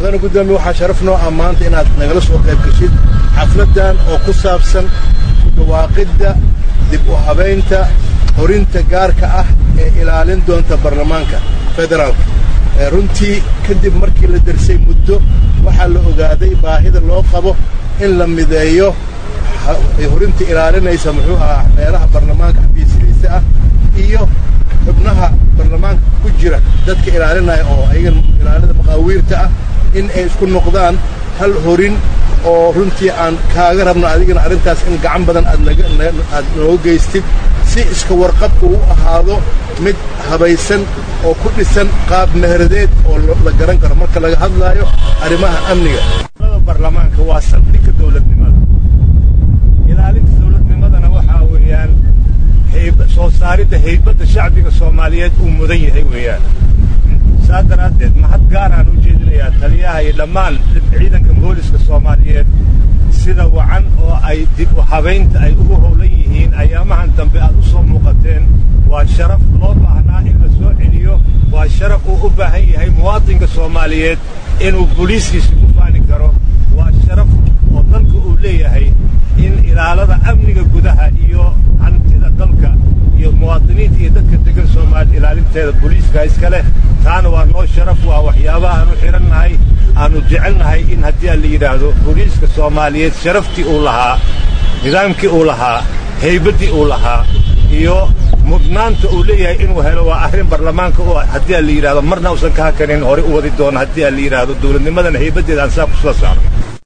mudane guddoomiye waxaa sharaf noo ah maanta inaad nagala soo qayb geshid xafladdan oo ku saabsan ku dhawaaqidda dib u habaynta horinta gaarka ah ee ilaalin doonta baarlamaanka federaalka runtii kadib markii la darsay muddo waxaa la ogaaday baahida loo qabo in la mideeyo horinta ilaalinaysa muxuu ahaa meelaha baarlamaanka xafiisyadiisa ah iyo xubnaha baarlamaanka ku jira dadka ilaalinaya oo ayagan ilaalida maqaawiirta ah in ay isku noqdaan hal horin oo runtii aan kaaga rabno adigana arrintaas in gacan badan aad nooga geystid si iska warqabka u ahaado mid habaysan oo ku dhisan qaab meheradeed oo la garan karo marka laga hadlaayo arrimaha amniga baarlamaanka waa saldhigga dowladnimada ilaalinta dowladnimadana waxaa weeyaan soo saaridda haybadda shacbiga soomaaliyeed uu mudan yahay weeyaan saa daraaddeed mahad gaaraan u jeedinayaa taliyaha iyo dhammaan ciidanka booliska soomaaliyeed sida wacan oo ay dib u habaynta ay ugu howlan yihiin ayaamahan dambe aad u soo muuqateen waa sharaf loo baahnaa in la soo celiyo waa sharaf uu u baahan yahay muwaadinka soomaaliyeed inuu boliiskiisa ku faani karo waa sharaf oo dalka uu leeyahay in ilaalada amniga gudaha iyo hantida dalka iyo muwaadiniinta iyo dadka degan soomaaliya ilaalinteeda boliiska iska leh taana waa noo sharaf waa waxyaabaha aanu xidhannahay aanu jecelnahay in haddii aan la yidhaahdo boliiska soomaaliyeed sharaftii uu lahaa nidaamkii uu lahaa haybaddii uu lahaa iyo mudnaanta uu leeyahay inuu helo waa arrin baarlamaanka oo haddii aan la yidhahdo marna uusan ka hakanin hore u wadi doono haddii aan la yidhaahdo dowladnimadana haybaddeeda aan saa ku soo saarno